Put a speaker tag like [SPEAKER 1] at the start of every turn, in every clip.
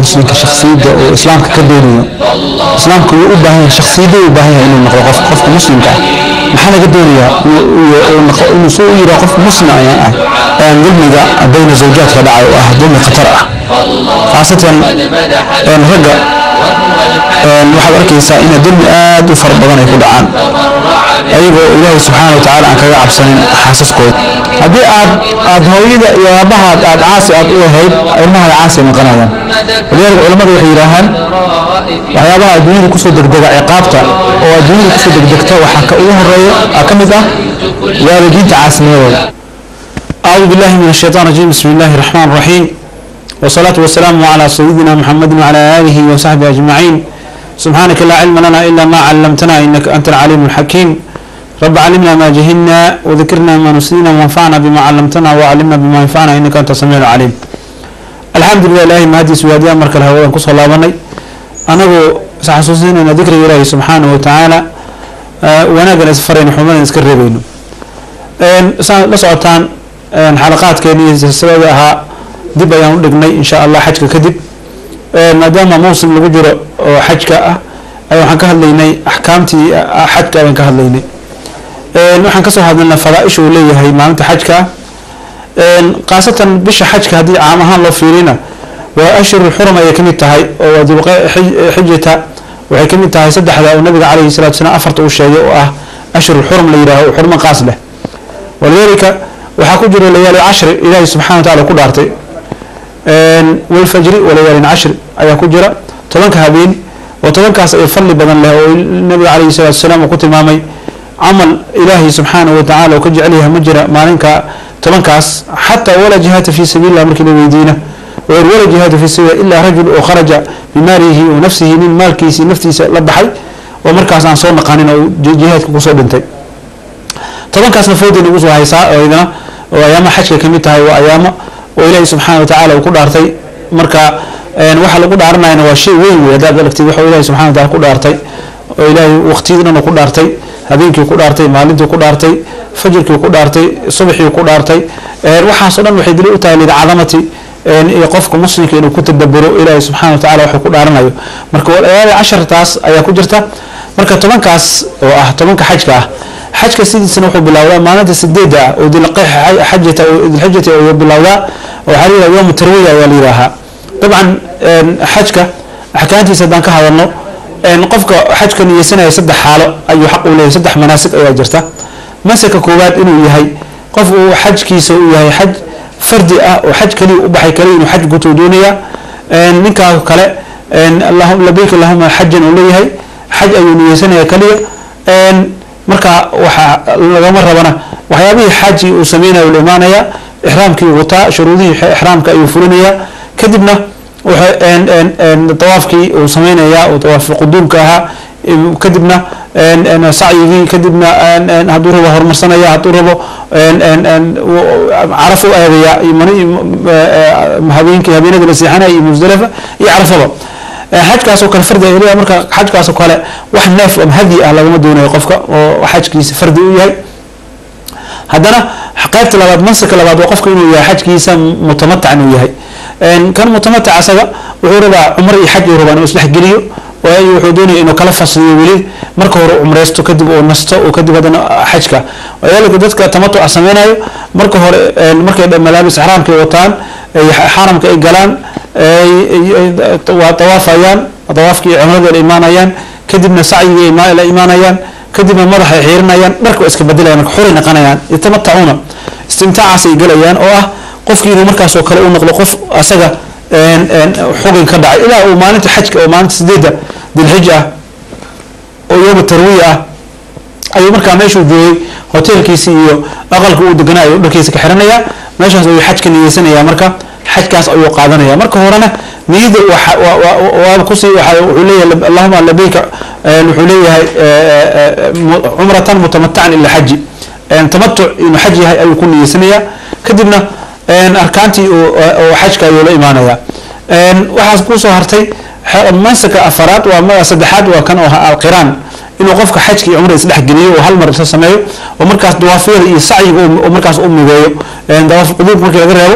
[SPEAKER 1] muslimka shaksiyadda oo islaamka ka doonayo islaamka wuu u baahan yahay shaksiyadda u baahan yahay inuu noqdo qof qofka muslimka ah maxaa laga doonayaa inuu soo u yiraa qof muslim ayaan ah aan dulmiga bayna zawjaadka dhacay oo ah dulmi khatar ah khaasatan ragga waxaad arkaysaa ina dulmi aad u fara badan ay ku dhacaan ayagoo ilaahay subxaana wa tacaala aan kaga cabsanin xaasaskooda haddii aad aad hooyada iyo aabahaad aad caasi aad u ahayd ilmahaada caasi ay noqonayaan walidaalika culamadu waxay yidhaahaan waxyaabaha adduunyada kusoo degdega ciqaabta oo adduunyada kusoo degdegta waxaa ka ugu horeeya ka mid ah waalidiinta caasinimadooda أعوذ بالله من الشيطان الرجيم بسم الله الرحمن الرحيم والصلاة والسلام على سيدنا محمد وعلى آله وصحبه أجمعين سبحانك لا علم لنا إلا ما علمتنا إنك أنت العليم الحكيم رب علمنا ما جهلنا وذكرنا ما نسينا وانفعنا بما علمتنا وعلمنا بما ينفعنا إنك أنت السميع العليم الحمد لله إلهي ما هدي سوادي أمرك الهواء كسر الله بني أنا سحسوسين أن ذكر إلهي سبحانه وتعالى أه ونقل أسفرين حمنا نذكر بينه la socotaan xalaqaadkeeni silsilada ahaa dib ayaan u dhignay insha allah xajka kadib maadaama mawsim lagu jiro oo xajka ah ay waxaan ka hadlaynay axkaamtii xajka ayaan ka hadlaynay waxaan kasoo hadlaynay fadaaisha uu leeyahay maalinta xajka khaasatan bisha xajka haddii caam ahaan loo fiirina waa ashhurul xurum ayay kamid tahay oo xijata waxay kamid tahay saddexda oo nabiga calayhi salatu salaam afarta uu sheegay oo ah ashhurul xurum la yidhaaho xurmo qaas leh walidaalika waxaa ku jira layaali cashri ilaahi subxana wa tacala ku dhaartay walfajri walayaalin cashri ayaa ku jira tobanka habeen oo tobankaas ay fadli badan leh oo nabiga calayhi salatu wasalaam uu ku tilmaamay camal ilaahi subxaana wa tacala uu ka jecelyahay ma jira maalinka tobankaas xataa walaa jihaata fi sabiilillah markii la weydiina weer walaa jihaata fi sabiilillah ilaa rajul oo kharaja bimaalihi wa nafsihi nin maalkiisii naftiisa la baxay oo markaas aan soo naqanin oo jihaadka kusoo dhintay tobankaasna foodii lagu soo haysaa oo idana oo ayaama xajka kamid tahay waa ayaamo oo ilaahi subxaana wa tacaala uu ku dhaartay marka waxa lagu dhaaranayana waa shay weyn wey haddaad aragtid waxa ilahi subxana wa tacala ku dhaartay oo ilaahay waqtiyadana ku dhaartay habeenkii ku dhaartay maalintii ku dhaartay fajirkii ku dhaartay subaxii ku dhaartay waxaasoo dhan waxay daliil u tahay lidcadamati iyo qofka muslimka inuu ku tadaburo ilaahi subxana wa tacala waxuu ku dhaaranayo marka walayaali cashartaas ayaa ku jirta marka tobankaas oo ah tobanka xajka ah xajka sidiisana wuxuu bilowdaa maalinta sideeda ah oo dilxajata dilxijata oo bilowdaa waxaa layidhaha yowma tarwiya ayaa la yidhaahaa dabcan xajka axkaantiisa haddaan ka hadalno qofka xajka niyeysanaya saddex xaalo ayuu xaq u leeyahay saddex manaasig ayaa jirta masaka koowaad inuu yahay qof uu xajkiisa uu yahay xaj fardi ah oo xaj kaliya u baxay kaliya inuu xaj gutuu doonaya ninkaa kale labeyk allahuma xajan uu leeyahay xaj ayuu niyeysanaya kaliya marka waxaa lagama rabana waxyaabihii xaaji uu sameynaya la imaanaya ixraamkii wataa shuruudihii ixraamka ayuu fulinaya kadibna dawaafkii uu sameynaya oo dawaaf quduumka ahaa kadibna sacyigii kadibna hadduu rabo horumarsanaya hadduu rabo caraf u aadaya habeenkii habeenada la seexanaya iyo musdalifa iyo carafaba xajkaasoo kale fardi ay leeyahay marka xajkaasoo kale wax neef ama hadi ah lagama doonayo qofka oo xajkiisa fardi u yahay haddana qaybta labaad mansirka labaad waa qofka inuu yahay xajkiisa mutamatac inuu yahay kan mutamatac asaga wuxuu rabaa cumr iyo xaj uu rabaa inuu isdhexgeliyo waayo wuxuu doonaya inuu kala fasliyo weli marka hore cumreysto kadib uu nasto oo kadib haddana xajka walidaalika dadka tamatuca sameynayo marka hore markay malaabis ixraamka ay wataan xaramka ay galaan waa tawaafayaan tawaafkii cumrada la imaanayaan kadibna sacyigii la imaanayaan kadibna madaxay xiirinayaan dharka waa iska bedelayan marka xuray naqanayaan yatamatacuuna istimtaacaas ay galayaan oo ah qofkii inuu markaasoo kale u noqdo qof asaga xugin ka dhacay ilaa uu maalinta xajka oo maalinta sideedda dilxij ah oo yooma tarwiya ah ayuu markaa meeshuu joogay hoteelkiisi iyo aqalka uu deganaa ayuu dharkiisa ka xiranaya meeshaas ayuu xajka niyeysanaya marka xajkaas ayuu qaadanaya marka horena niyada waaba kusii wuxuu leeyahay allahuma labeyka wuxuu leeyahay cumratan mutamatacan ila xaji tamatuc inuu xaj yahay ayuu ku niyeysanaya kadibna arkaantii oo xajka ayuu la imaanaya waxaas kusoo hartay mansaka afaraad waa saddexaad waa kan oo alqiraan inuu qofka xajka iyo cumra isdhexgeliyo oo hal mar isa sameeyo oo markaas dawaafyada iyo sacyiga oo markaas u mideeyo dawaaf quduub markii laga reebo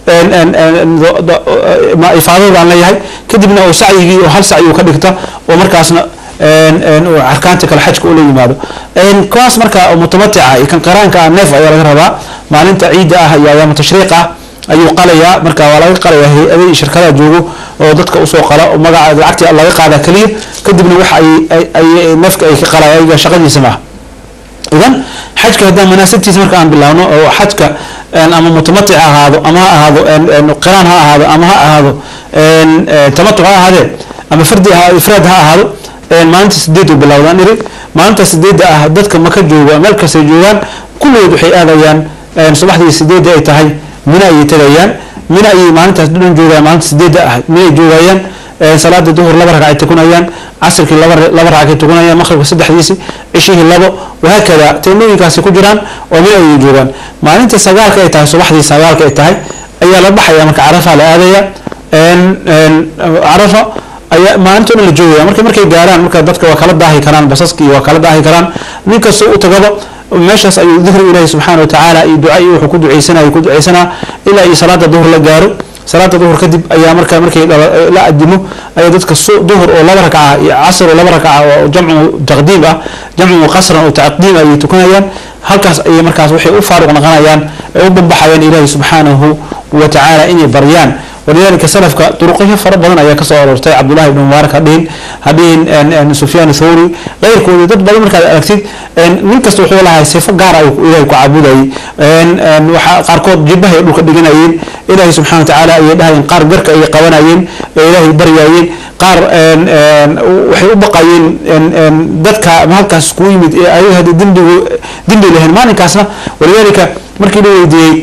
[SPEAKER 1] ifaadada baan leeyahay kadibna oo sacyigii oo hal sacyi uu ka dhigta oo markaasna arkaanta kale xajka ula yimaado kuwaas marka mutamatica iyo kan qiraanka ah neef ayaa laga rabaa maalinta ciidda ah iyo ayaama tashriiq ah ayuu qalayaa marka waa laga qalaya hay-ada iyo shirkadaha joogo oo dadka usoo qala oo magaca lacagtii laga qaada keliya kadibna waxa ay neefka ay ka qalaya ayaga shaqadiisa maaha idan xajka haddaan manaasibtiisa marka aan bilaawno oo xajka ama mutamatic ha ahaado ama ha ahaado qiraan ha ahaado ama ha ahaado tamatuc ha ahaadee ama fardi ifraad ha ahaado maalinta sideed u bilowdaan iri maalinta sideedda ah dadka maka jooga meel kastay joogaan kulligood waxay aadayaan subaxdii sideedda ay tahay mina ayay tegayaan mina ayay maalintaas dhan joogaan maalinta sideedda ah minay joogayaan salaada duhur laba ragcay tukanayaan casirkii laba laba ragcay tukanayaan maqribka saddexdiisi cishihii labo wahaakada teemooyinkaasi ku jiraan oo mina ayay joogaan maalinta sagaalka ay tahay subaxdii sagaalka ay tahay ayaa la baxaya marka carafa la aadaya carafa ayaa maalinta dhan la joogaya marka markay gaaraan marka dadka waa kala daahi karaan basaskii waa kala daahi karaan nin kastoo u tagaba meeshaas ayuu dikri ilaahi subxaana watacaala iyo duca iyo wuxuu ku duceysanaya ku duceysanaa ilaa iyo salaada duhur la gaaro salaada duhur kadib ayaa marka markay la adimo ayaa dadka duhur oo laba ragca iyo casr oo laba ragca oo jamcu taqdiim ah jamcu qasran oo taqdiim ayay tukanayaan halkaas ayay markaas waxay u faaruq noqonayaan ay u bambaxayaan ilaahi subxaanahu watacaala inay baryaan walidalika salafka duruqyo fara badan ayaa kasoo aroortay cabdullahi ibn mubaarak hadhihin hadhihin sufyaan thawri keyrkoodi dad badan markaad aragtid nin kasta wuxuu lahay sifo gaar ah ilahay ku caabudayay waxa qaarkood jibahay dhulka dhiganayeen ilaahay subxana watacaala ayay dhahayeen qaar garka ayay qabanayeen ee ilaahay baryayeen qaar waxay u baqayeen dadka halkaas kuu yimid ee ayaga hadii dembigu dembi lahayn maalinkaasna walidalika markii la weydiiyey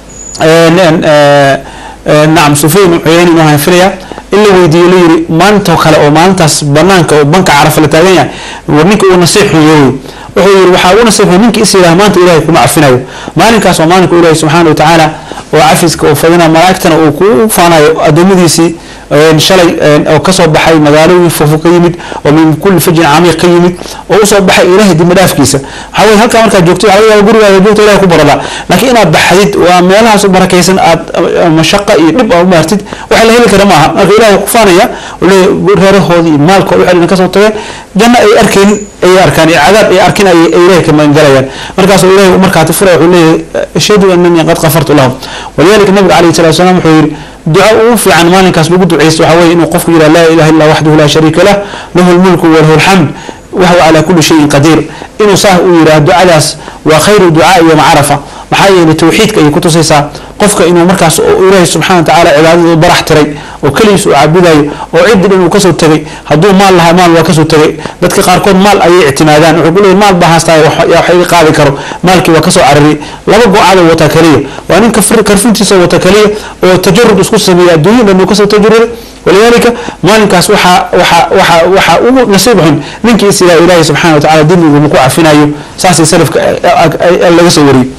[SPEAKER 1] nacam sufyan cuyeyni maahan filaya in la weydiiyo la yiri maantoo kale oo maalintaas banaanka oo banka carafa la taagan yahay war ninka uu nasiixuyo wuxuu yiri waxaa u nasiixuyo ninka is yidhaha maanta ilaahay kuma cafinayo maalinkaas waa maalinka ilaahay subxaana watacaala oo cafiska oo fadina malaa'igtana uu ku faanayo addoommadiisii shalay oo kasoo baxay magaalooyin fofo ka yimid oo min kulli fajin camiiq ka yimid oo usoo baxay ilaahay dib dhaafkiisa waxaa weye halkaa markaad joogto waxaa laga yaaba gurigaaga joogto ilahay ku barada laakiin inaad baxdid waa meelahaas u barakaysan aad mashaqa iyo dhib aad u maartid waxa la heli kara maaha marka ilahay ku faanaya leeyahy reerahoodii iyo maalkooda waxay idin kasoo tageen janno ay arkeen ayay arkaan iyo cadaab ay arkin ay ilahay ka magangalayaan markaasuu ilahay markaati furaya wuxuu leeyahay ashhadu annanii qad qafartu lahum walidalika nabiga calayhi salatu wasalaam wuxuu yidhi duca ugu fiican maalinkaas lagu duceysto waxaa weye inuu qofku yidhaha laa ilaha illa waxdahu laa shariika lah lahu lmulku walahu lxamd wahuwa calaa kulli shayin qadiir inuu saah uu yidhaha ducadaas waa khayru ducaai yowma carafa maxaa yeelay tawxiidka ayay kutusaysaa qofka inuu markaas ilaahay subxana watacaala cibaadada u barax tiray oo keligiis uu caabudayo oo ciddi dhan uu kasoo tegay hadduu maal lahaa maal waa kasoo tegay dadka qaarkood maal ayay ictimaadaan wuxuu ku leeyahy maal baa haastaa yaa wax iga qaadi karo maalkii waa kasoo carariyay laba go-aada wata keliya waa nin karfintiisa wata keliya oo tajarud isku sameeya adduunya dhan uu kasoo tajaruday walidalika maalinkaas waxaa waxaa waxaa waxaa ugu nasiib xun ninkii is ilaaha ilaahay subxana watacaala dembigu maku cafinayo saasay salafka laga soo wariyey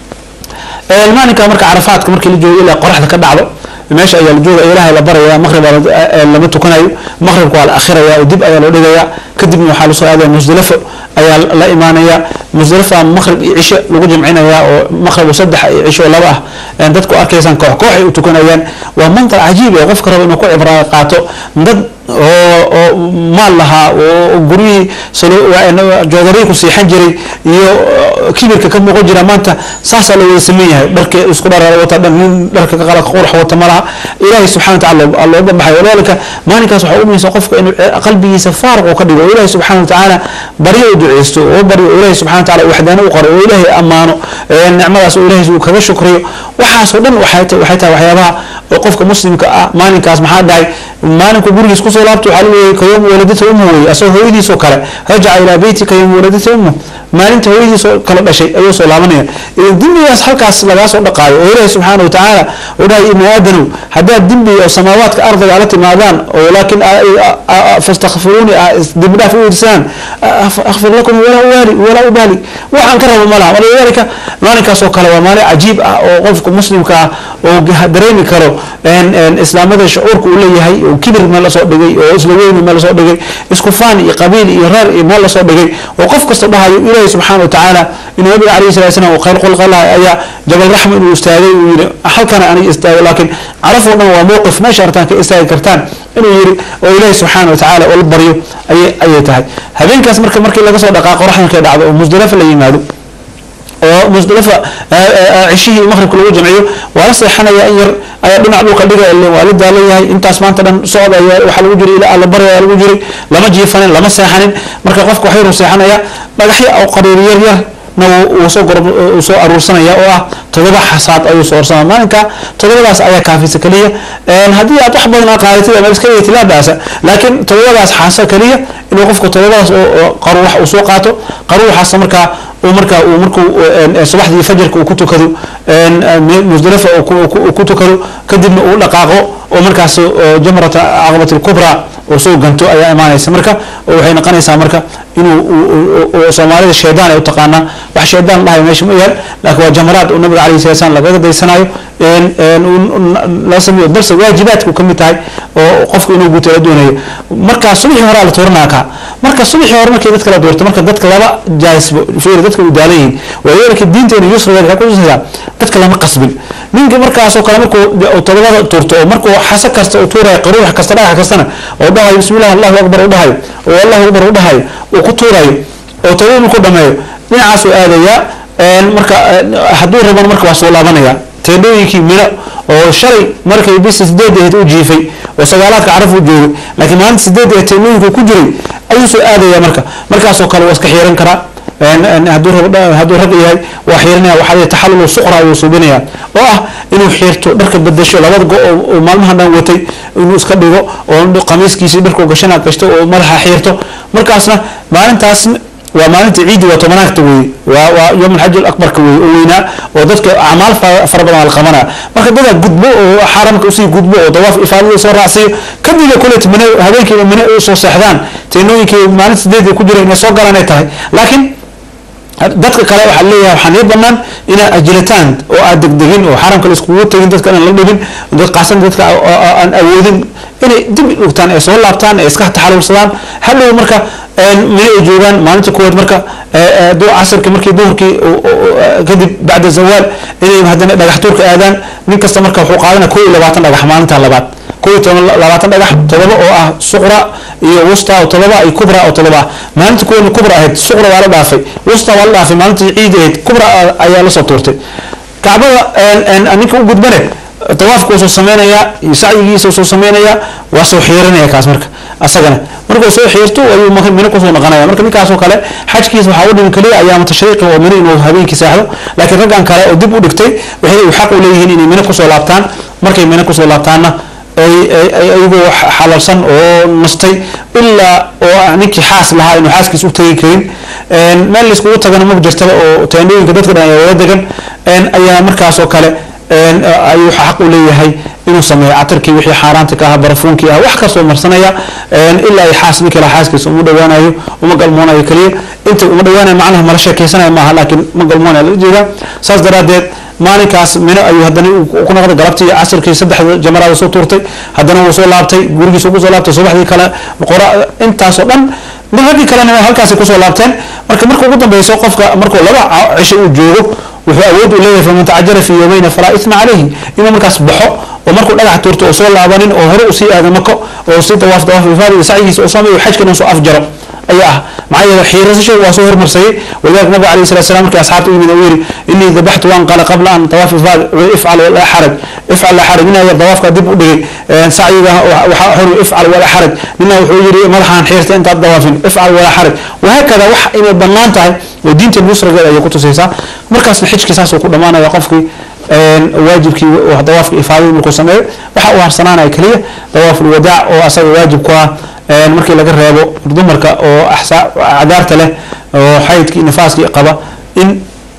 [SPEAKER 1] maalinka marka carafaadka markii la joogo ilaa qoraxda ka dhacdo meesha ayaa la jooga ilaahay la baraya maqrib lama tukanayo maqribka waa la akhiraya oo dib ayaa loo dhigaya kadibna waxaa lasoo aadaya musdalafo ayaa la imaanaya musdalafa maqrib iyo cisho lagu jamcinaya oo maqrib saddex iyo cisho laba ah dadku arkaysaan koox koox ay u tukanayaan waa manqar cajiib ee qofka raba inuu ku cibra qaato dad oo oo maal lahaa oo guryihii joodarii ku siixan jiray iyo kibirka ka muuqan jira maanta saasaa la wada sameyn yahay dharka isku dhar wata dhan nin dharka ka qala qurx wata malaha ilaahay subxana wataala loo bambaxay walaalika maalinkaas waxaa u muhiimsan qofka inuu qalbigiisa faaruq oo ka dhigo oo ilaahay subxana watacaala baryo u duceysto oo baryo oo ilaahay subxana wataala waxdaana u qoro oo ilaahay ammaano nicmadaas oo ilaahay uu kaga shukriyo waxaasoo dhan waxay tahay waxyaabaha oo qofka muslimka ah maalinkaas maxaa dhahay maalinku gurigiis kusoo laabto waxaa lagu kayom waladata ummu wey asagoo hooyadiisoo kale rajaca ilaa beytika yom waladata ummu maalinta hooyadiisoo kale dhashay ayuu soo laabanaya dembigaas halkaas lagaa soo dhaqaayo oo ilaahi subxaana watacaala uu dhahay ibni aadanow haddaad dembi oo samaawaadka ardiga ala timaadaan oo laakiin fastakfiruuni dembi dhaaf u irsaan akfir lakum walaa ubaali walaa ubaali waxaan ka rabo malaha walidalika maalinkaas oo kale waa maalin cajiib ah oo qofka muslimka ah oo dareemi karo islaamada shucuurka uu leeyahay oo kibir ma lasoo dhigay dhigay oo isla weyni meel lasoo dhigay isku faan iyo qabiil iyo reer iyo meel lasoo dhigay oo qof kasta dhahayo ilaahi subxaana watacaala inuu nabiga calayhi salatu salaam uu khayr qulqalaha ayaa jabal raxma inuu istaagay uu yidhi halkana aniga istaago laakiin caraf oo dhan waa mowqif meesha artaan ka istaagi kartaan inuu yidhi oo ilaahi subxaana watacaala oo la baryo ayay ayay tahay habeenkaas marka markii laga soo dhaqaaqo raxma markay dhacdo oo musdalafa la yimaado oo musdalafa cishihii maqribka lagu jamciyo waa la seexanaya in yar ayaa dhinac dhulka dhiga waa la daalan yahay intaas maanta dhan socod ayaa waxaa lagu jiray ilaa alla bari ayaa lagu jiray lama jiifanin lama seexanin marka qofka wax yaruu seexanaya dhagaxyo oo qariiri yar yar na wuu soo gor uu soo aruursanaya oo ah todoba xasaad ayuu soo orsanaya maalinka todobadaas ayaa kaafisa keliya haddii aad wax badan qaadatid ama iska yeeti laa baasa laakiin todobadaas xaasa keliya inuu qofka todobadaas oo qaruux uu soo qaato qaruuxaas markaa uu markaa uu markuu subaxdii fajarka uu ku tukado musdalafa uu ku tukado kadibna uu dhaqaaqo oo markaas jamrata caqabat lkubra oo soo ganto ayaa imaanaysa marka waxay noqonaysaa marka inuu soomaalida shaydaan ay u taqaanaa wax shaydaan dhahay meesha ma yaal laakiin waa jamaraad oo nabiga alayhi salatu salam lagaga daysanayo la sameeyo balse waajibaadku ka mid tahay oo qofku inuu guto la doonayo marka subaxii hore la tuuranaa kaa marka subaxii hore markii dadka la doorto marka dadka laba jaasbo fiir dadka u daalan yihiin waayeelka diinteena yusrigeeda waxay kutusaysaa dadka lama qasbin ninka markaasoo kale markuu todobada tuurto oo markuu xasa kasta u tuurayo qaruux kasta dhagax kastana oo dhahayo bismillahi allahu akbar u dhahayo oo allahu akbar u dhahayo uu ku tuurayo oo todobada markuu dhameeyo dhinacaasuu aadayaa marka hadduu raban marka waa soo laabanaya teendhooyinkii mino oo shalay markay bisi sideed ahayd u jiifay oo sagaalaadka caraf u joogay laakiin maalinta sideed ee teendhooyinka ku jiray ayuu soo aadaya marka markaasoo kale waa iska xiiran karaa hadduu hadduu rag yahay waa xiiranaya waxaa leeyahay taxallul suqra ayuu suubinaya oo ah inuu xiirto dharka bedesho labada go oo maalmaha dhan watay inuu iska dhigo oo qamiiskiisii dharkuu gashana gashto oo madaxa xiirto markaasna maalintaas waa maalinta ciidi waa tobanaagta weeye waa waa yowm alxaj alabarka weeye oo weynaa oo dadka acmaal fara badan la qabanaya marka dadaa gudbo oo xaramka usii gudbo oo dawaaf ifaadada soo raacsiyo kadibna kulet mine habeenkiiba mine u soo seexdaan teenooyinkii maalinta sideed ku jira inay soo galaan ay tahay laakiin dadka kale waxaa leeyahay waxaan ii banaan inaad ajilitaan oo aad degdegin oo xaramka la iskugu tegin dadka inaan la dhibin dad qaasan dadka aan awoodin inay dib dhugtaan ay soo laabtaan ay iska taxalulsadaan hadhow marka mine ay joogaan maalinta kuwaad marka casirka markii duhurkii kadib bacda zawaal inay haddana dhagax tuurka aadaan nin kasta marka wuxuu qaadana koo iyo labaatan dhagax maalinta labaad koo iyo toban labaatan dhagax todoba oo ah suqra iyo wusta oo todoba iyo kubra oo todoba ah maalinta kuwana kubra ahayd suqra waa la dhaafay wusta waa la dhaafay maalintii ciid ahayd kubra ayaa lasoo tuurtay kacbada ninka u gudbane tawaafka soo sameynaya sacyigiisa soo sameynaya waa soo xiiranaya kaas marka asagana markuu soo xiirto ayuu mino kusoo noqonaya marka ninkaasoo kale xajkiisa waxaa u dhimin kaliya ayaama tashriiqi oo mino inuu habeenkii seexdo laakiin raggan kale oo dib u dhigtay waxay xaq u leeyihiin inay mino kusoo laabtaan markay mino kusoo laabtaanna ayagoo xalalsan oo nastay ilaa oo ninkii xaas lahaa inuu xaaskiisa u tegi karin meel laiskugu tagana ma jirtaba oo teendhooyinka dadka dhan ayaa wada degan ayaa markaasoo kale ayuu xaq u leeyahay inuu sameeyo catarkii wixii xaaraanta ka ahaa barafuunkii ah wax kastoo marsanaya ilaa ay xaas ninkii lahaa xaaskiisa uma dhawaanayo uma galmoonayo keliya inta uma dhawaanayo macnaha mala sheekeysanaya maaha laakiin ma galmoonaya laga jeedaa saas daraadeed maalinkaas mino ayuu haddana ku noqday galabtii casirkii saddexda jamaraada soo tuurtay haddana wuu soo laabtay gurigiisa ugu soo laabtay subaxdii kale qora intaasoo dhan raggii kalena halkaasay kusoo laabteen marka marka ugu dambeyso qofka markuu laba cisho uu joogo wuxuu awood u leeyahay faman tacajala fi yawmayna falaa isma calayhi inuu markaas baxo oo markuu dhagax tuurto oo soo laabanin oo hore usii aada mako oo sii dawaaf dawaaf ifaada iyo sacyigiisa oo sameeyo xajkana soo afjaro ayaa ah maxaa yeele xiirasasho waa soo hormarsayay walidaalika nabiga alayhi salatu salam markii asxaabta u yimid uu yidhi inii dabaxtu waan qala qabla an tawaaf ifaad ifcal laa xaraj ifcal laa xaraj ninaa yar dawaafka dib u dhigay sacyiga waxaa xori ifcal walaa xaraj nina wuxuu yidhi madaxaan xiirta intaad dawaafin ifcal walaa xaraj wahaakada wax inay bannaan tahay oo diinta nusrageeda ayay ku tusaysaa markaasna xijkii saasuu ku dhammaanaya qofkii waajibkii dawaafka ifaadadii markuu sameeyo waxa uu harsanaanaya keliya dawaaful wadaac oo asaga waajib ku ah markii laga reebo dumarka oo cadaarta leh oo xaydkii nifaaskii qaba in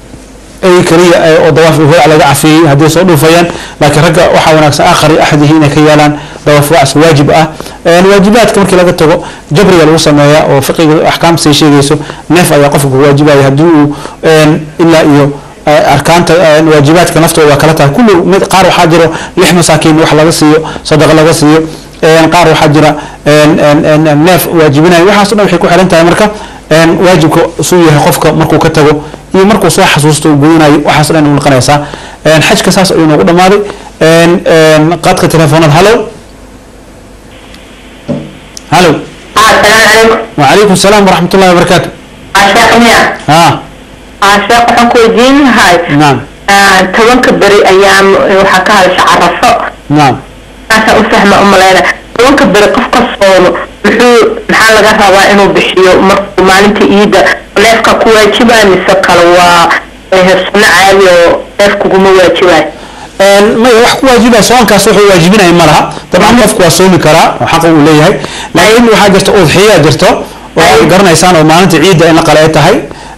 [SPEAKER 1] ay keliya oo dawaaf wadaac laga cafiyey hadday soo dhuufayaan laakiin ragga waxaa wanaagsan aakhari axdihi inay ka yeelaan dawaaf wadac waajib ah waajibaadka markii laga tago jabriga lagu sameeya oo fiqiga axkaamta sheegayso neef ayaa qofka ku waajibaya haddii uu ilaa iyo arkaanta waajibaadka naftooda waa kala tahay kullu mid qaar waxaa jiro lix masaakiin wax laga siiyo sadaqa laga siiyo een, qaar waxaa jira een, een, een, een, neef waajibinayo waxaaso dhan waxay ku xiran tahay marka een, waajibka suu yahay qofka markuu ka tago iyo markuu soo xasuusto uu gudanayo waxaaso dhan u noqonaysaa een, xajka saas ayuu noogu dhamaaday een, een, qaadka telefoonada hallow hallow
[SPEAKER 2] السلام عليكم
[SPEAKER 1] وعليكم السلام ورحمة الله وبركاته
[SPEAKER 2] عشاق ميا
[SPEAKER 1] ها
[SPEAKER 2] عشاق waxaan ku weydiin lahay
[SPEAKER 1] نعم
[SPEAKER 2] tobanka beri ayaam waxaa ka hadasha carafo
[SPEAKER 1] نعم
[SPEAKER 2] saasaan u fahma u maleyna tobanka beri qofka soomo muxuu maxaa laga rabaa inuu bixiyo markuu maalinta iida neefka ku waajibaa mise kale waa eh, sunno caadi oo neef kuguma waajibaay
[SPEAKER 1] een maya wax ku waajiba soonkaas wuxuu waajibinaya ma laha dabcan qofku waa soomi karaa oo xaqa uu leeyahay laakiin waxaa jirta udxiya jirto oo aad garanaysaan oo maalinta ciidda in la qala ay tahay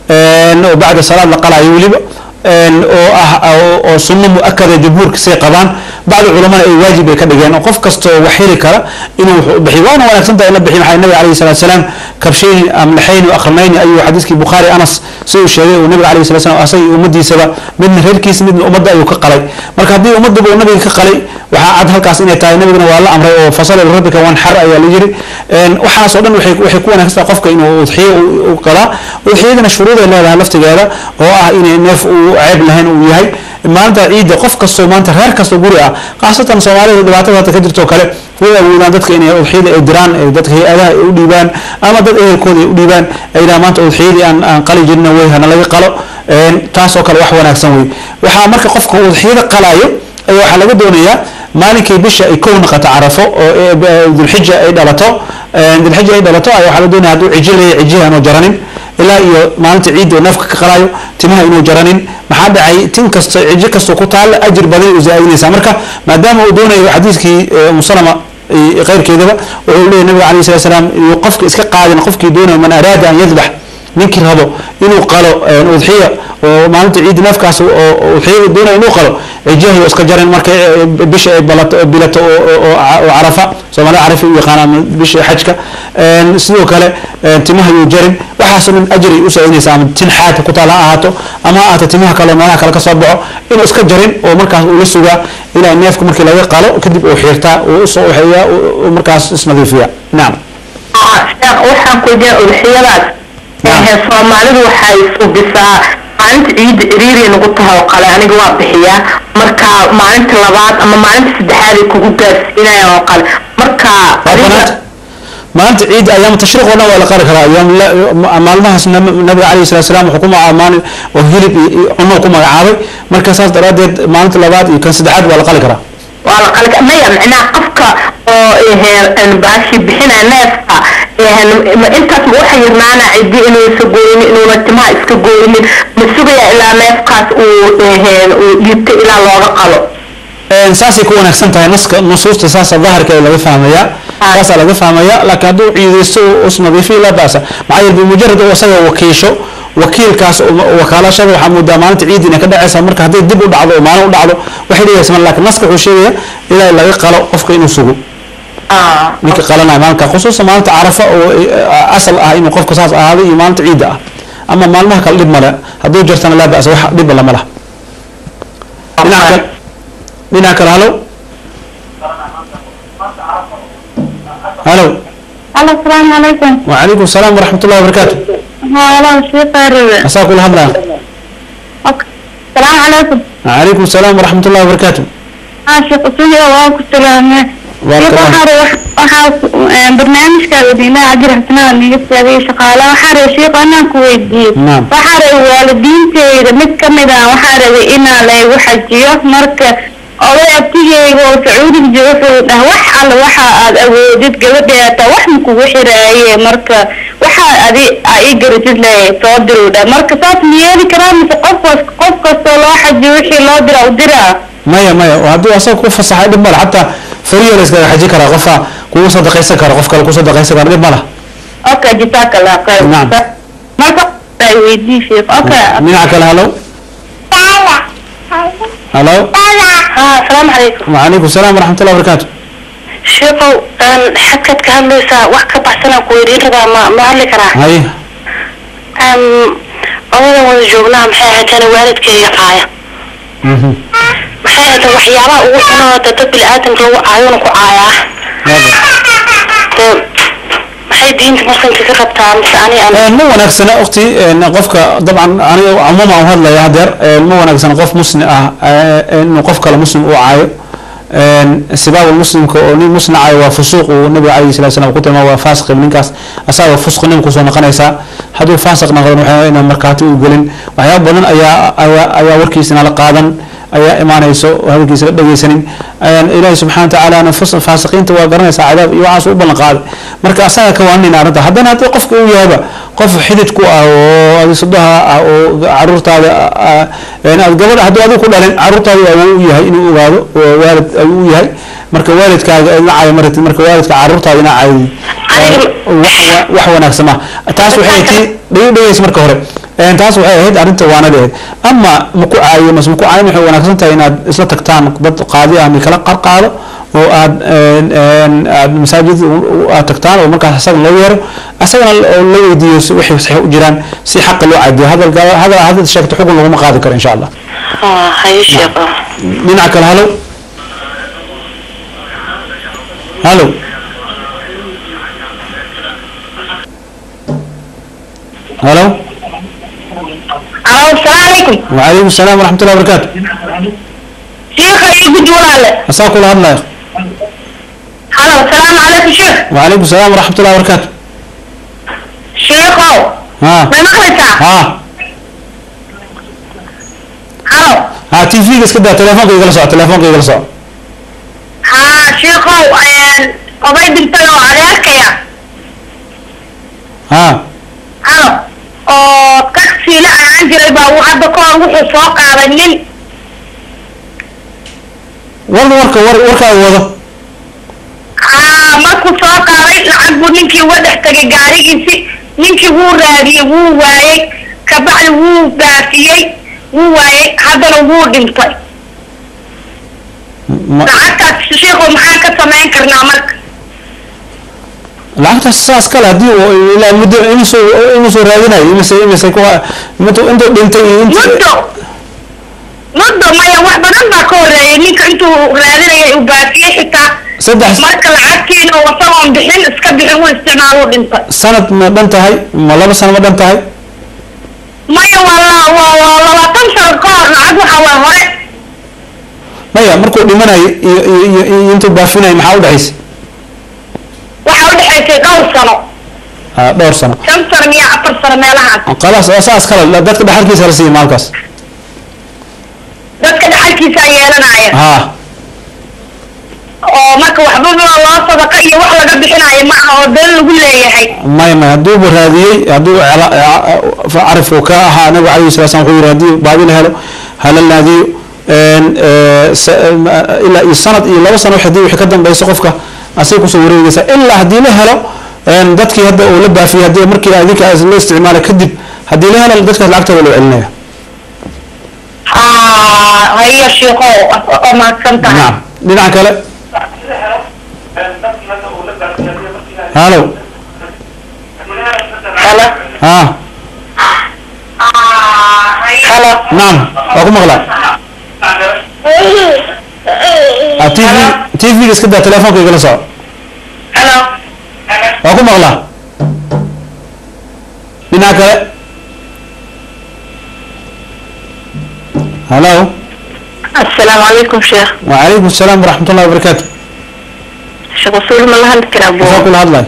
[SPEAKER 1] een oo bacda salaad la qalayo weliba een oo ah oo- oo sunno mu-akada jumhuurka say qabaan bacda culamada ay waajib ay ka dhigeen oo qof kastoo wax heli kara inuu wax u bixiyo waana wanaagsan tahay in la bixiyo maxaa nabiga calayhi salaatu salaam kabshayni amlaxayni akhrnayni ayuu xadiiskii bukhaari anas si uu sheegay uu nabiga calayhi salatu salaam asaga iyo ummadiisaba midna reerkiisa midna ummadda ayuu ka qalay marka haddii ummadaba uu nabiga ka qalay waxaa cad halkaas inay tahay nabigana waa la amray oo fasal rabbika wanxar ayaa la yiri een waxaas oo dhan waxay waxay ku wanaagsan tahay qofka inuu udxiyo u- u qalaa udxiyadana shuruud ay leedahay laftigeeda oo ah inay neef uu ceeb lahayn uu yahay maalinta ciidda qof kastoo maanta reer kastoo guri ah khaasatan soomaalida dhibaatada hadda ka jirto oo kale way awoodaan dadka inay udxiyada ay diraan ee dadka hay-adaha ay u dhiibaan ama dad ehelkooda ay u dhiibaan ay yidhahaan maanta udxiyadii aan aan qali jirna way hana laga qalo een taas oo kale wax wanaagsan wey waxaa marka qofka udxiyada qalaayo ayaa waxaa laga doonayaa maalinkay bisha ay kow noqoto carafo oo ee, b- dulxija ay dhalato een, dulxija ay dhalato ayaa waxaa la doonaya hadduu cijo leeyahay cijiha aanu jaranin ilaa iyo maalinta ciidda uu neefka ka qalaayo timaha inuu jaranin maxaa dhacay tin kasta cijo kastoo ku taalla ajir badan u zaa'idinaysaa marka maadaama uu doonayo xadiiskii ee, umu salama iyo keyrkeedaba wuxuu leeyahy nabiga calayhi salatu salaam iyo qofka iska qaadin qofkii doonayo man araada an yadbax ninkii rabo inuu qalo een, udxiya oo maalinta ciidda neefkaas oo oo udxiyada doonayo inuu qalo cijahi oo iska jarin marka ee, bisha ay balato bilato oo oo- oo ca- oo carafa soomaalida carafa u yaqaanaan bisha xajka een, sidoo kale een, timaha yuu jarin waxaasoo dhan ajri u saacidinaysa ama tin xaadka ku taal ha ahaato ama ha ahaato timaha kale oo meelaha kale ka soo baxo inuu iska jarin oo markaas uu la sugaa ilaa neefka markii laga qalo kadib uu xiirtaa uu usoo waxeeyaa uu- uu markaas isnadiifiya nacam
[SPEAKER 2] sheekh waxaan ku weydiin udxiyadaas
[SPEAKER 1] Naam.
[SPEAKER 2] ee soomaalidu waxay subisaa maalinta ciidda ciriiri nagu tahay oo kale aniga waa bixiyaa marka maalinta labaad ama maalinta saddexaad ay kugu gaarsiinayaan oo kale marka
[SPEAKER 1] waa
[SPEAKER 2] adiga-
[SPEAKER 1] banaanta maalinta ciidda ayaam tashriiq oo dhan waa la qari karaa ayaam la- ma- maalmahaas nab- nabiga calayhi salatu salaam wuxuu ku magacaabay oo hilib iyo iyo cunno ku magacaabay marka saas daraaddeed maalinta labaad iyo kan saddexaad waa la qali karaa
[SPEAKER 2] waa la qalka maya macnaha qofka oo eheen baashi bixinaya neefka eheen ma intaas ma waxa yirnaana cidi inuusa gooynin inuuna timaha iska gooynin ma sugaya ilaa neefkaas uu eheen uu dhiibto ilaa looga qalo
[SPEAKER 1] Een, saasay ku wanaagsan tahay naska nusuusta saasa daahirka ee laga fahmayaa
[SPEAKER 2] Ah.
[SPEAKER 1] saasaa laga fahmayaa laakiin hadduu ciidaysto oo isnadiifiyo laa ba'sa maxaa yeele bimujarad uu isaga wakiisho wakiilkaas oo- wakaalashada waxaa moodaa maalinta ciid inay ka dhacaysa marka hadday dib u dhacdo oo maalin u dhacdo waxay dhigaysa mar laakiin naska wuxuu sheegaya ilaa laga qalo qofka inuu sugo
[SPEAKER 2] ah
[SPEAKER 1] ninka qalanaya maalinka khusuusan maalinta carafa oo eh, asal ah inuu qofka saas ahaado iyo maalinta ciidda ah ama maalmaha kale dhib male hadduu jartana laa ba'sa wax dhibba lama laha dhinaca kale dhinaca kale halo halo
[SPEAKER 3] Halo, السلام عليكم.
[SPEAKER 1] وعليكم السلام ورحمة الله وبركاته
[SPEAKER 3] هلا شيخ الربع.
[SPEAKER 1] مساك الله هلا
[SPEAKER 3] السلام عليكم.
[SPEAKER 1] وعليكم السلام ورحمة الله وبركاته
[SPEAKER 3] ها شيخ أسوي وأنا كسلام.
[SPEAKER 1] بارك
[SPEAKER 3] شيخ
[SPEAKER 1] الله.
[SPEAKER 3] وحار وحار برنامج كودينا أجر حسنا نيجي سوي شغالة وحار شيخ أنا كويدي.
[SPEAKER 1] نعم.
[SPEAKER 3] وحار والدين تير متكمدا وحار إنا لا وحجيه مركز oday abtigeyga oo sacuudiga jooga wuxuu dhaha wax alla waxa aad awoodid gabadheeta wax makugu xiraaye marka waxa adi aa ii garatid le soo diru dha marka saas ma yeeli karaa mise qof kas qof kastoo loo xajiyo wixii loo dira u diraa
[SPEAKER 1] maya maya hadduu asaga ku fasaxay dhib male xataa fariya la iskaga xaji karaa qofa kugu sadaqaysan kara qof kale ku sadaqaysan kara dhib male
[SPEAKER 3] okay jisaaka allah khayr
[SPEAKER 1] Naam.
[SPEAKER 3] marka ay weydii sheekh okay
[SPEAKER 1] dhinaca kale halo halo
[SPEAKER 2] ah asalaamu calaykum
[SPEAKER 1] وعليكم السلام ورحمة الله وبركاته
[SPEAKER 2] sheekow aan xadkaad ka hadlaysaa wax ka baxsanaan ku weydiin rabaa ma ma hadli karaa
[SPEAKER 1] هاي
[SPEAKER 2] Aan odadan wada joognaa maxay ahaatana waalidkayga caaya
[SPEAKER 1] مهم.
[SPEAKER 2] maxay ahaata waxyaabaha ugu xunoo dad bini-aadamka lagu caayona ku caayaa
[SPEAKER 3] maxay diinta muslimka ka qabtaa mise ani aan
[SPEAKER 1] ma wanaagsana waqti qofka dabcan aniga cumuuma u hadlaya hadeer ma wanaagsana qof muslim ah inuu qof kale muslim uu caayo sibaab muslimka oo nin muslim caayo waa fusuuq uu nabiga calayhi salatu salam ku tilmaama waa faasiq ninkaas asaga fusqi nin kusoo noqonaysaa hadduu faasiq noqdo waxaa inaan markaati u gelin waxyaaba badan ayaa ayaa ayaa warkiisana la qaadan ayaa imaanayso oo hadalkiisa la dhegeysanin ilaahi subxana watacaala faasiqiinta waa garanaysaa cadaab iyo waxaas u ballan qaaday marka asaga ka waaninayna arrinta haddana haddii qofka uu yahaba qof xidid ku ah oo adi sudaha ah oo caruurtaada aad gabadha hadduu adigu ku dhalin caruurtaada awoo u yahay inuu ogaado oo waalid ayuu u yahay marka waalidkaaga ina caayo maratid marka waalidka caruurtaada ina caayid wax wanaagsan ma taas waxay tii dhegi dhegeys marka hore taas waxay ahayd arrinta waana leeyahay ama maku caayo mas maku caayo waxay wanaagsan tahay inaad isla tagtaan dad qaadi ah mikala qarqaado oo aad aad masaajid aad tagtaan oo markaas asaga loo yeero asagana oo la weydiiyo waxay saxiix u jiraan si xaqa loo cadiyo hadalka hadal hadal sheegto xukun laguma qaadi karo insha allah
[SPEAKER 3] haye sheekh
[SPEAKER 1] dhinaca kale halo halo halo
[SPEAKER 2] alo asalaamu calaykum
[SPEAKER 1] وعليكم السلام ورحمة الله وبركاته
[SPEAKER 2] sheekha iyo gudi walaale
[SPEAKER 1] أساك الله هدنا
[SPEAKER 2] halo asalaamu calaykum sheekh
[SPEAKER 1] وعليكم السلام ورحمة الله وبركاته
[SPEAKER 2] sheekhow
[SPEAKER 1] ها
[SPEAKER 2] may maqlaysaa
[SPEAKER 1] ها
[SPEAKER 2] halo
[SPEAKER 1] ها تي في قس كده تلفونك يجلس تلفونك يجلس
[SPEAKER 2] haa sheekhow oday dhintay oo adeerkaya
[SPEAKER 1] ها
[SPEAKER 2] halo oo tagsiile ayaan jiray baa uu hadda ka hor wuxuu soo qaaday nin
[SPEAKER 1] والله ورك ور ورك وضع
[SPEAKER 2] haa markuu soo qaaday lacag buu ninkii uga dhex tagay gaarigiisi ninkii wuu raadiyey wuu waayey kabacdi wuu baafiyey wuu waayey haddana wuu dhintay lacagtaas sheekhow maxaan ka samayn karnaa marka
[SPEAKER 1] lacagta saas kale hadii uu ilaa muddo inuu inuu soo raadinayo imise imise ku intuu intuu dhintay iyo intuu
[SPEAKER 2] muddo muddo maya wax badan baa ka horeeyay ninka intuu raadinayay uu baafiyey xitaa
[SPEAKER 1] saddex
[SPEAKER 2] marka lacagtiina uu isagoon bixin iska bixin uu isticmaaluu dhintay
[SPEAKER 1] sanad ma dhan tahay ma laba sano ma dhan tahay
[SPEAKER 2] maya waa la- waa waa labaatan sano ka hor lacag waxa waa hore
[SPEAKER 1] maya markuu dhimanayo iyo iyo iyo iyo intuu baafinayo maxaa udhexaysa
[SPEAKER 2] waxa udhexaysay dhowr sano
[SPEAKER 1] ha dhowr sano
[SPEAKER 2] shan sano miya afar sano meelahaas
[SPEAKER 1] khalaas waa saas kale dadka dhaxalkiisa la siiya maalkaas
[SPEAKER 2] dadka dhaxalkiisaa yeelanaya
[SPEAKER 1] ha
[SPEAKER 2] oo marka waxbaba loo sadaqa iyo wax laga bixinayo ma aha oo been lagu leeyahay
[SPEAKER 1] maya maya hadduuba raadiyey hadduu cela- ca- carifku ka ahaa nabigu calayhi salatu slam wuxuu yidhi haddii baadi la helo hala naadiyo ilaa iyo sanad iyo laba sano hadii wixii ka dambeyso qofka asay kusoo wareegaysa ilaa haddii la helo dadkii hadda uu la baafiyey haddii markii adinka la isticmaala kadib haddii la helo dadkaas lacagtooda loo celinaya
[SPEAKER 2] haa haya sheeko oo mahadsan tahay
[SPEAKER 1] nacam dhinaca kale halo
[SPEAKER 2] halo
[SPEAKER 1] ha
[SPEAKER 2] halo
[SPEAKER 1] nacam waa ku maqlaa Ah, tv tv-ga iska daa telefoonka igala soco
[SPEAKER 2] halo
[SPEAKER 1] waa ku maqlaa dhinaca kale halo
[SPEAKER 2] assalaamu calaykum sheekh
[SPEAKER 1] وعليكم السلام ورحمة الله وبركاته
[SPEAKER 2] sheekh wasuul ma la hadli karaa
[SPEAKER 1] waxaa
[SPEAKER 2] buu
[SPEAKER 1] kula hadlay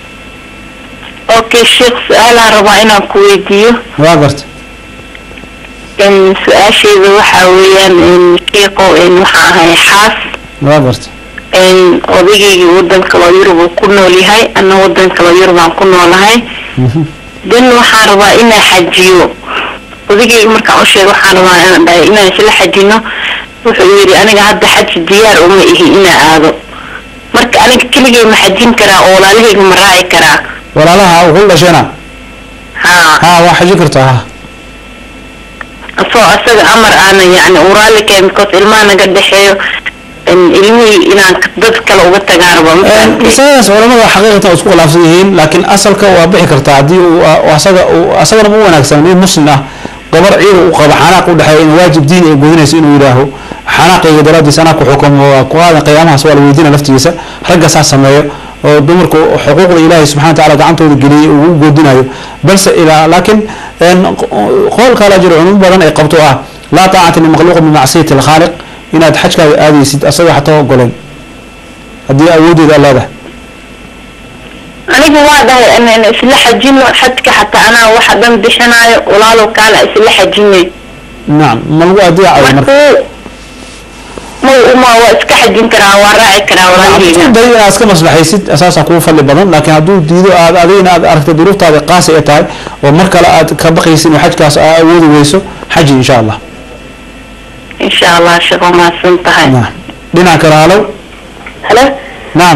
[SPEAKER 2] okay sheekh su-aalaan rabaa inaan ku weydiiyo
[SPEAKER 1] waa garta
[SPEAKER 2] in su-aasheeda waxaa weeyaan in sheekho in waxaa ahay xaas
[SPEAKER 1] waa garta
[SPEAKER 2] in odaygayga wadan kaloo yurub uu ku nool yahay ana wadan kaloo yurub aan ku noolahay dan waxaan rabaa inaan xajiyo odaygayga markaan u sheego waxaan rabaa inaan dhahay inaan isla xajino wuxuu yidhi aniga hadda xaji diyaar uma ihi inaan aado marka aniga keligay ma xajin karaa oo walaalahayga ma raaci karaa
[SPEAKER 1] walaalaha uu kula dhasheena
[SPEAKER 2] haa
[SPEAKER 1] ha waa xajin kartaa ha
[SPEAKER 2] asoo asaga amar aana yani uu raalli kahay because ilmaha naga dhexeeyo in ilmihii inaan dad kale uga tagaan raba ma fahamtay?
[SPEAKER 1] masaladaas culamada xaqiiqatan waa isku khilaafsan yihiin laakiin asalka waa bixi kartaa haddii uu uu asaga uu asagana ma wanaagsan nin muslim ah gabar ciidan u qaba xanaaq u dhexeeya in waajib diin ay gudinayso inuu yidhaaho xanaaqayga daraadiis anaa ku xukumo waa ku qaadan qiyaamahaas waa la weydiina laftigiisa ragga saa sameeyo oo dumarku xuquuqda ilaahay subxana wa tacaala gacantooda geliyey uu u goodinayo balse ilaa laakiin qool kala jiro culimo badan ay qabto ah laa taacata limakhluuqin bimacsiyati alkhaaliq inaad xajkaaga aadaysid asagoo xataa ogoleen haddii awoodeeda aad leedahay
[SPEAKER 3] anigu waa dhahay inaan isla xajino xajka xataa anaa waxa dhan bixinayo walaalow kaana isla xajinay
[SPEAKER 1] nacam ma lagu adeecayo marka
[SPEAKER 3] markuu ma uma waa iska xajin karaa waa raaci karaa walaalaheyga
[SPEAKER 1] day inaad iska maslaxaysid asaasaa kugu fadli badan laakiin hadduu diido aad adigna aad aragta duruuftaada qaasi ay tahay oo mar kale aad ka baqaysid in xajkaas aa awoodi weyso xaji insha allah
[SPEAKER 3] insha allah sheekh waa mahadsan tahay
[SPEAKER 1] nacam dhinaca kale halow
[SPEAKER 3] halo
[SPEAKER 1] nacam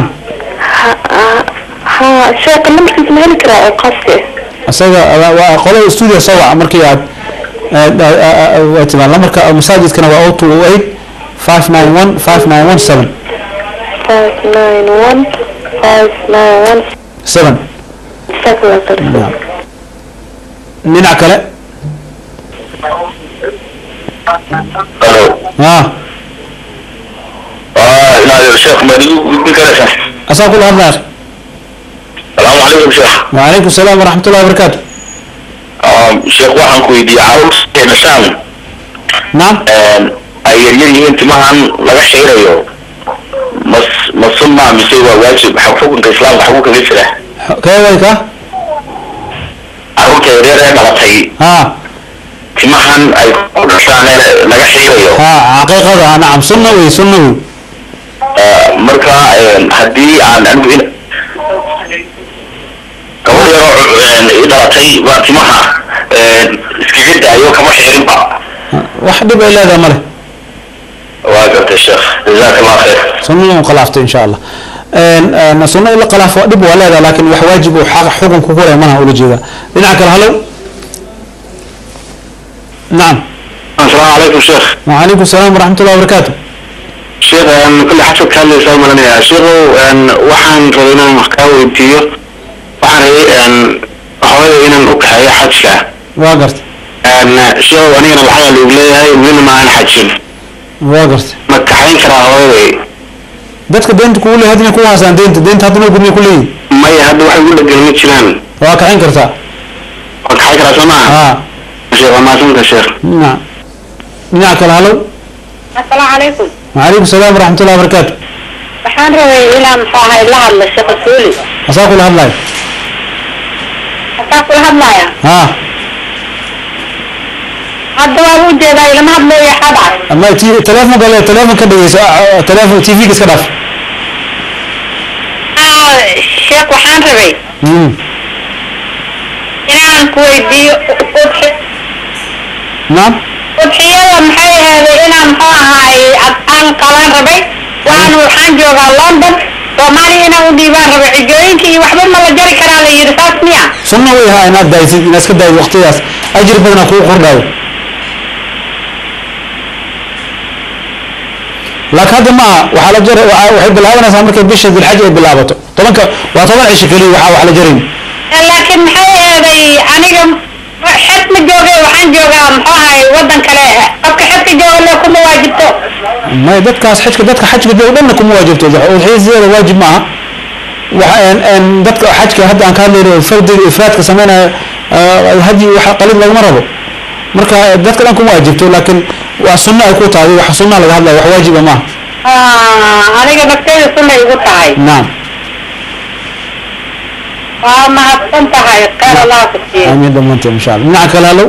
[SPEAKER 3] ha sheekha nambarkiisa ma heli karaa oo qaaska
[SPEAKER 1] isaga waa- waa qolada studio soo waca markii aad aad- aad- aad- waa timaan lamarka masaajidkana waa o two o eight five nine one five nine one seven
[SPEAKER 3] five nine one five nine one
[SPEAKER 1] seven
[SPEAKER 3] seven
[SPEAKER 1] nacam dhinaca kale
[SPEAKER 4] Alo.
[SPEAKER 1] ah
[SPEAKER 4] Ah, inaad sheekh ma igu gudbin karaysaa?
[SPEAKER 1] asaa kula hadlaya
[SPEAKER 4] Salaamu calaykum sheekh.
[SPEAKER 1] وعليكم السلام ورحمة الله وبركاته
[SPEAKER 4] Ah, sheekh waxaan ku weydiiyey carruurta dhashaan
[SPEAKER 1] نعم
[SPEAKER 4] ay yaryar yihiin timahan laga xiirayo mas ma sunna mise waa waajib xa- xukunka islaamka xaguu kaga jira
[SPEAKER 1] كيف ويك
[SPEAKER 4] carruurta yaryar ee dhalatay
[SPEAKER 1] ها
[SPEAKER 4] timahan ay ku dhashaan ee laga xiirayo
[SPEAKER 1] ها حقيقة نعم سنة وي سنة وي
[SPEAKER 4] Ah, marka een, haddii aan anigu in gabadh yaroo een, ii dhalatay baa timaha een, iskaga daayo kama xiirinba
[SPEAKER 1] واحد يبقى إلا هذا ماله
[SPEAKER 4] waa gartay sheekh jazaaka allah khayr
[SPEAKER 1] سنة وقلافته إن شاء الله ان ان سنة ولا قلاف دب ولا هذا لكن wax واجب وحق حكم كوكولا منها ولا جيدا dhinaca kale halow نعم
[SPEAKER 4] asalaamu calaykum sheekh
[SPEAKER 1] وعليكم السلام ورحمة الله وبركاته
[SPEAKER 4] sheekh kulle xasad ka hadlaysaa malanaya sheekhow waxaan rabay inaan wax kaa weydiiyo waxaan rabay hooyada inaan u kaxeeyo xajka
[SPEAKER 1] واقرت
[SPEAKER 4] sheekhow anigana lacagaa lagu leeyahay welina ma aan xajin
[SPEAKER 1] واقرت
[SPEAKER 4] ma kaxayn karaa hooyaday
[SPEAKER 1] dadka deynta kugu leeyahay hadina ku haasaan deynta deynta hadina gurmiya ku leeyihin
[SPEAKER 4] maya hadda waxay ugu dhegan ma jiraan
[SPEAKER 1] waa kaxayn kartaa
[SPEAKER 4] waan kaxayn karaa soo maaha
[SPEAKER 1] ها
[SPEAKER 4] sheekh waa mahadsanta sheekh
[SPEAKER 1] نعم dhinaca kale halow
[SPEAKER 3] asalaamu calaykum
[SPEAKER 1] وعليكم السلام ورحمة الله وبركاته
[SPEAKER 3] waxaan rabay inaan muxuu ahay la hadlo sheekha suuli
[SPEAKER 1] asaa kula hadlayo
[SPEAKER 3] hataa kula hadlaya
[SPEAKER 1] ها
[SPEAKER 3] hadda waan u jeedaa ilama hadlayo xadcad
[SPEAKER 1] ama t- telefoon gale telefoon ka dhegeyso telefoon tv ga iska dhaaf
[SPEAKER 3] sheekh waxaan rabay
[SPEAKER 1] Mm.
[SPEAKER 3] inaan ku weydiiyo udxi-
[SPEAKER 1] نعم
[SPEAKER 3] udxiyada maxay ahaaday inaan muxuu ahaay cadcaan qalan rabay waan waxaan joogaa london soomaaliya inaan u dhiibaan rabay xijooyinka iyo waxba ma la jari karaa la yidhi saas miya
[SPEAKER 1] sunna way ahaa inaad daaysid inaad iska daayid waqtidaas ajir badanaa kugu kordhaayo laakiin hadda ma aha waxaa la jar waxaa- waxay bilaabanaysaa markay bisha dilxaj ay bilaabato tobanka waa toban cisho keliya waxaa wax la jarayn
[SPEAKER 3] laakiin maxay ahaaday aniga xed ma jooge waxaan joogaa muxuu ahaay wadan kale qofka xedka jooga le kuma waajibto
[SPEAKER 1] may dadkaas xajka dadka xajka dee o dhanna kuma waajibto udxiyasideeda waajib maaha waxa een- een dadka xajka hadda aan ka hadlayno fardiga ifraadka sameynaya hadyi wax qalid laguma rabo marka dadka dhan kuma waajibto laakiin waa sunno ay ku tahay wax sunna laga hadlaya wax waajiba maaha
[SPEAKER 3] Ah, aniga nafteyda sunay igu tahay
[SPEAKER 1] naam
[SPEAKER 3] waa mahadsan tahay khayr allah ku siiyo
[SPEAKER 1] آمين ضمنت إن شاء الله معك هلو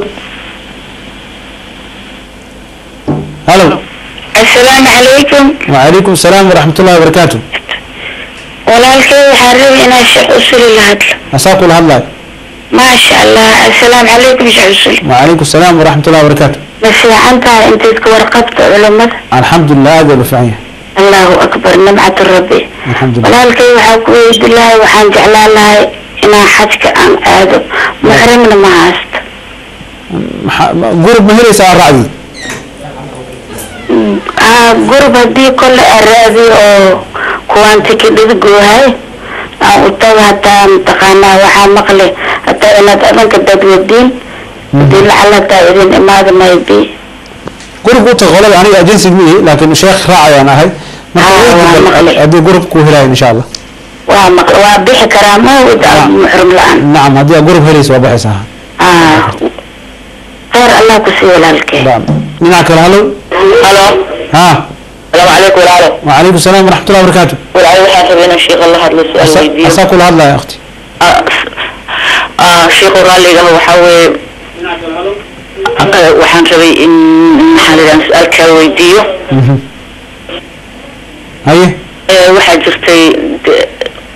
[SPEAKER 1] هلو
[SPEAKER 3] assalaamu calaykum
[SPEAKER 1] وعليكم السلام ورحمة الله وبركاته
[SPEAKER 3] walaalkay waxaan rabay inaan sheekh usuli la hadlo
[SPEAKER 1] أساكو الهلا
[SPEAKER 3] maasha allah assalaamu calaykum sheekh usuli
[SPEAKER 1] وعليكم السلام ورحمة الله وبركاته
[SPEAKER 3] ma fiican tahay intayd ka warqabta culimada
[SPEAKER 1] الحمد لله هذا بفعيه
[SPEAKER 3] allahu akbar nimcatu rabbi
[SPEAKER 1] الحمد لله
[SPEAKER 3] walaalkay waxaa ku weydi lahay waxaan jeclaan lahay inaan xajka aan aado muxrimna ma haysto
[SPEAKER 1] قرب مهري ساعة رعدي
[SPEAKER 3] Ah, gurub haddii kole araadi oo kuwaan tikidhada goohay aan u tago hataa mataqaanaa waxaa maqle hataa inaad adanka dadwadiin hadii lacala hataa idin imaada maybe
[SPEAKER 1] gurubka u taga qolada aniga agency ma ihi laakiin sheekh raacayaan ahay marka
[SPEAKER 3] Ah,
[SPEAKER 1] weydi
[SPEAKER 3] waa
[SPEAKER 1] bal-
[SPEAKER 3] maqlay.
[SPEAKER 1] haddii gurub kuu helayan insha allah
[SPEAKER 3] waa maq waa bixi karaa ma wada muxrim la-aan
[SPEAKER 1] nacam haddii aad gurub helaysa waa baxaysaa
[SPEAKER 3] ah khayr allah ku siiyo walaalkee
[SPEAKER 1] Naam. dhinaca kale hallow
[SPEAKER 2] halo
[SPEAKER 1] ha
[SPEAKER 2] salaamu calaykum walaalo
[SPEAKER 1] وعليكم السلام ورحمة الله وبركاته
[SPEAKER 2] walaalo waxaan rabay inaan sheekha la hadlo su-aal weydiiyo
[SPEAKER 1] أساك كل هذا يا أختي
[SPEAKER 2] sheekhu raalliga waxaa weeye eh, waxaan rabay in maxaa la yidhaha su-aal kaa weydiiyo
[SPEAKER 1] هاي
[SPEAKER 2] Eh, waxaa jirtay de-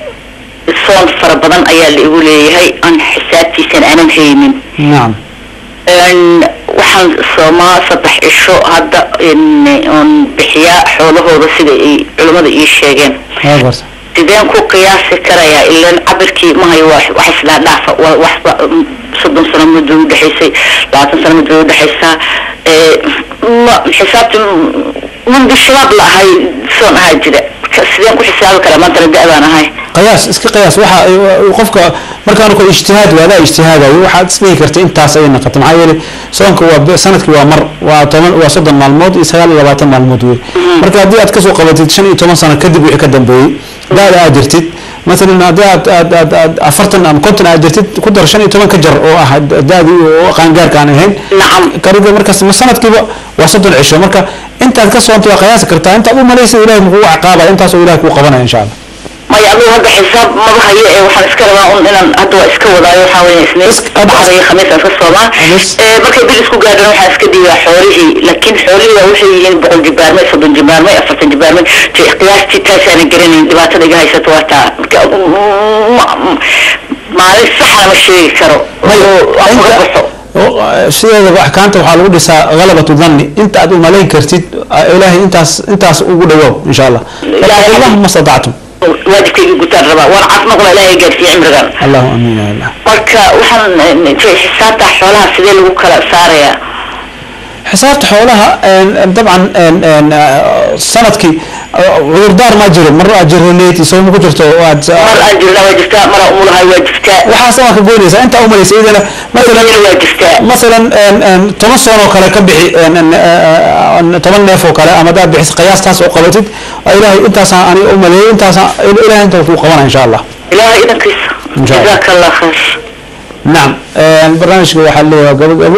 [SPEAKER 2] soon fara badan ayaa la igu leeyahay aan xisaabtiisan aanan haynin
[SPEAKER 1] نعم
[SPEAKER 2] Een, waxaan soomaa saddex cisho hadda in oon bixiyaa xoolahooda sida ay culimmada ii sheegeen
[SPEAKER 1] هاي برس
[SPEAKER 2] sideen ku qiyaasi karayaa ilaan cabirkii mahayo wax wax isdhaa dhaafa waa waxba mm, soddon sano muddo udhexaysay labaatan sano muddo udhexaysaa Eh, ma xisaabti mundi shabaab la ahay soon ahaa jira Ka- sideen ku xisaabi karaa maantana da-daan ahay
[SPEAKER 1] قياس اسك قياس waxa qofka markaan ku ijtihaad wada ijtihaadayo waxaad isdhihi kartay intaas ay noqoto maxaa yeelay soonka waa sanadkii waa mar waa toban waa soddon maalmood iyo sagaal iyo labaatan maalmood wey marka haddii aad kasoo qabatid shan iyo toban sano kadib wixii ka dambeeyey daada aad jirtid مثلا haddii aad aad aad aad afartan ama konton aad jirtid ku dar shan iyo toban ka jar oo ah daadii oo qaangaarka aan ahayn
[SPEAKER 2] nacam
[SPEAKER 1] kariga markaas ma sanadkiiba waa soddon cisho marka intaad ka soonto waa qiyaasi kartaa intaad u malaysa ilahay muxuu caaqaabaya intaas oo ilahay kuu qabanaya insha allah
[SPEAKER 2] maya adigu hadda xisaab maba hayo ee waxaan iska rabaa un inaan hadda waa iska wadaayo waxaa weeye isniin axada iyo khamiis aan iska soomaa
[SPEAKER 1] Khamiis.
[SPEAKER 2] Eh, markay bil isku gaadhana waxaan iska dhiibaa xoolihii laakiin xoolihii waa waxay yihiin boqol jibaarmay soddon jibaarmay afartan jibaarmay te qiyaastii taasaanan garanayn dhibaatada iga haysato waa taa marka mm, ma- mm, maalin saxna ma sheegi karo oo aan uga baxo
[SPEAKER 1] sideedaba axkaamta waxaa lagu dhisaa halabatu dhanni inta aad u malayn kartid ilaahay intaas intaas ugu dhawow insha allah
[SPEAKER 2] Ilaahay-
[SPEAKER 1] allahuma statactum
[SPEAKER 2] waajibkayga gutaan rabaa waan caafimaad qaba ilaahay gaarsiiya cimrigan
[SPEAKER 1] allahu amiin ya allah
[SPEAKER 2] marka waxaan eh, te xisaabta xoolaha sidee lagu kala saarayaa
[SPEAKER 1] xisaabta xoolaha een, dabcan een, een, eh, sanadkii eh, cudurdaar ma jiro mar aad jiranayti soo ma ku jirto oo aad
[SPEAKER 2] mar aan jirna waa jirtaa mar aan umulahay waa jirtaa
[SPEAKER 1] waxaas waa ka goynaysaa inta umalaysa idana
[SPEAKER 2] Iyadana
[SPEAKER 1] masalan
[SPEAKER 2] waa jirtaa
[SPEAKER 1] masalan een, een, toban soon oo kale ka bixi een, een, eh, een, toban neef oo kale ama hadaad bixis qiyaastaas oo qabatid waa ilaahay intaasaan ani u maleeyay intaasaan ilaahay inta kuu qabana insha allah
[SPEAKER 2] ilaahay idankiisa
[SPEAKER 1] إن شاء الله.
[SPEAKER 2] jazaaka allah khayr
[SPEAKER 1] نعم barnaamijka waxaa leeyahay gabo gabo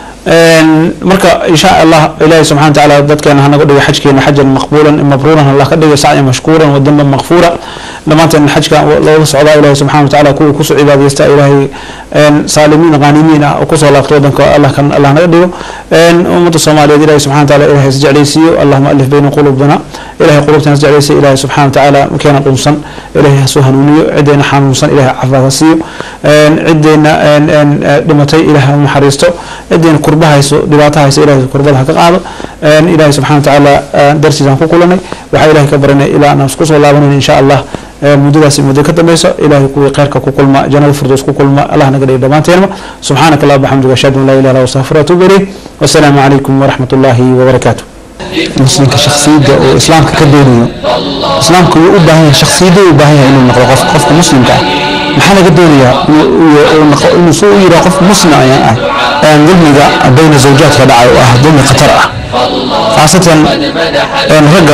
[SPEAKER 1] marka insha allah ilaahay subxana watacaala dadkeena hanaga dhigo xajkeena xajan maqbuulan mabruuran allah ka dhigo sacyan mashkuuran wadamba maqfuura dhammaanteen xajka looga socdaa ilaahay subxana watacaala kuwa kusoo cibaadeysta ilaahay saalimiin qaanimiin ah oo kusoo laabta wadanka allah kan allah naga dhigo ummadda soomaaliyeed ilaahay subxana watacaala ilaahay is jeclaysiiyo allahuma alif bayna qulubina ilaahay qulubtana is jeclaysiyo ilaahay subxana watacaala keena dhunsan ilaahay hasoo hanuuniyo cideena xanuunsan ilaahay caafimaad ha siiyo cideena dhimatay ilaahay ha u naxariisto cideena kurba hayso dhibaato hayso ilaahay kurbada ha ka qaado ilaahay subxana watacaala darsiisaan ku kulanay waxaa ilaahay ka baranay ilaa aan isku soo laabanayna insha allah muddadaasi muddo ka dambeyso ilaahay kuwii khayrka ku kulma jannada firdows ku kulma allah naga dhigo dhammaanteenma subxaanaka allah bxamdiga ashhadu an laa ilaha illa astaghfiruka wa atuubu ilayh wasalaamu calaykum waraxmat ullaahi wabarakaatu muslimka shaksiyadda oo islaamka ka doonayo islaamka wuu u baahan yahay shaksiyadda u baahan yahay inuu noqdo qof qofka muslimka ah maxaa laga doonayaa inuu soo u yidhaha qof muslim ayaan ah dulmiga bayna zawjaadka dhacay oo ah dulmi khatar ah khaasatan ragga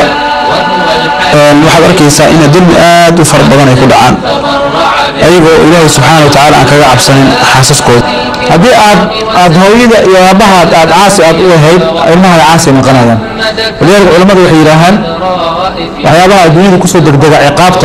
[SPEAKER 1] waxaad arkaysaa ina dulmi aad u fara badan ay ku dhacaan ayagoo ilaahay subxaana wa tacaala aan kaga cabsanin xaasaskooda haddii aad aad hooyada iyo aabahaad aad caasi aad u ahayd ilmahaada caasi ay noqonayaan walidaalika culamadu waxay yidhaahaan waxyaabaha adduunyada kusoo degdega ciqaabta